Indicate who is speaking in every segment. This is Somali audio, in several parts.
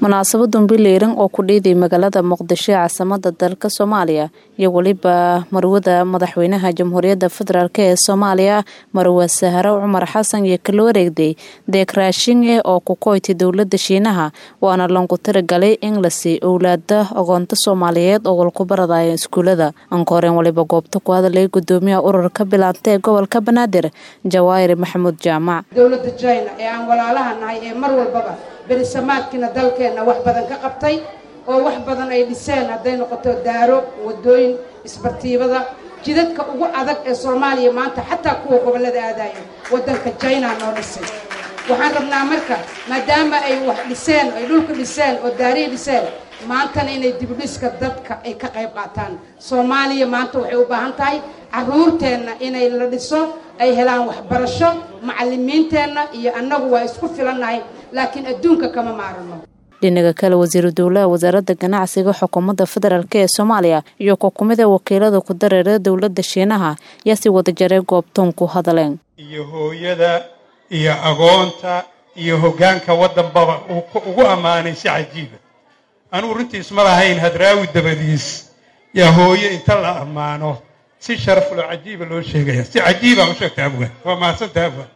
Speaker 1: munaasabadun biliiran oo ku dhiiday magaalada muqdisho ee caasimada dalka soomaaliya iyo weliba marwada madaxweynaha jamhuuriyadda federaalk ee soomaaliya marwe saharo cumar xasan iyo kala wareegday deeq raashinge oo ku koytay dowlada shiinaha waana lanku tiragalay in la sii owlaada ogoonta soomaaliyeed oo walku baradaya iskuulada ankooreen waliba goobta ku hadalay gudoomiyaha ururka bilaanta ee gobolka banaadir jawaahir maxamuud jaamac
Speaker 2: dowladda jina ee aan walaalaha nahay ee mar walbaba berisamaadkiina dalkeenna wax badan ka qabtay oo wax badan ay dhiseen hadday noqoto daaro wadooyin isbartiibada jidadka ugu adag ee soomaaliya maanta xataa kuwa gobollada aadayo waddanka jina noo dhisay waxaan rabnaa marka maadaama ay wax dhiseen ay dhulka dhiseen oo daarihii dhiseen maantana inay dibudhiska dadka ay ka qayb qaataan soomaaliya maanta waxay u baahan tahay caruurteenna inay la dhiso ay helaan waxbarasho macalimiinteenna iyo annagu waa isku filannahay laakiin adduunka kama maarano
Speaker 1: dhinaga kale wasiiru dowlaha wasaaradda ganacsiga xukuumadda federaalk ee soomaaliya iyo kukumida wakiilada ku dareera dowladda shiinaha yaa si wada jaray goobtoon ku hadaleen
Speaker 3: iyo hooyada iyo agoonta iyo hoggaanka waddanbaba ugu ammaanay si cajiiba anugu runtiis ma lahayn hadraawi dabadiis yaa hooye inta la ammaano si sharaflo cajiiba loo sheegaya si cajiibaa u sheegta abwan waa mahadsanta abwan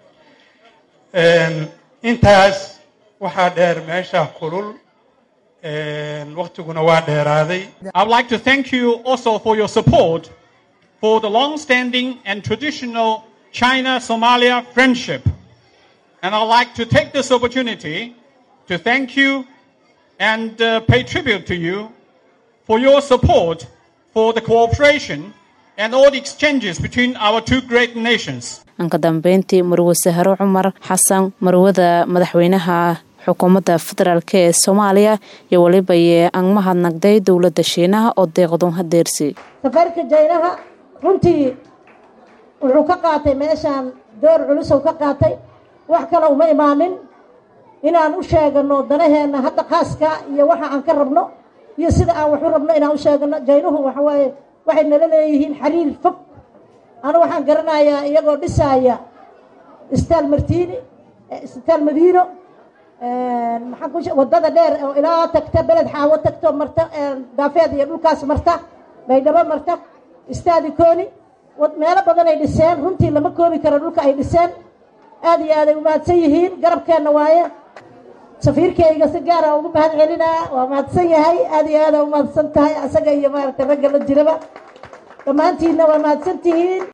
Speaker 3: intaas waxaa dheer meesha kulul waktiguna waa dheeraaday
Speaker 4: I would like to thank you also for your support for the long-standing and traditional China-Somalia friendship. And I'd like to take this opportunity to thank you and uh, pay tribute to you for your support for the cooperation and all the exchanges between our two great nations.
Speaker 1: anka dambeyntii marwe saharo cumar xasan marwada madaxweynaha xukuumadda federaalk ee soomaaliya iyo weliba yee aan mahadnagday dowladda shiinaha oo deeqdun hadeersi
Speaker 5: safarka jaynaha runtii wuxuu ka qaatay meeshaan door culusow ka qaatay wax kale uma imaanin inaan u sheegano danaheenna hadda khaaska iyo waxa aan ka rabno iyo sida aan wax u rabno inaan u sheegano jaynuhu waxawaaye waxay nala leeyihiin xiriir fog anu waxaan garanayaa iyagoo dhisaaya istaal martiini istaal madiino maxaan ku waddada dheer oo ilaa tagta beled xaawo tagto marta daafeed iyo dhulkaas marta baydhabo marta istaadi kooni meelo badan ay dhiseen runtii lama koobi karo dhulka ay dhiseen aad iyo aaday umahadsan yihiin garabkeenna waaye safiirkayga si gaara ugu mahad celinaa waa mahadsan yahay aad iyo aada umahadsan tahay asaga iyo maaragtay ragga la jiraba dhammaantiinna waa mahadsan tihiin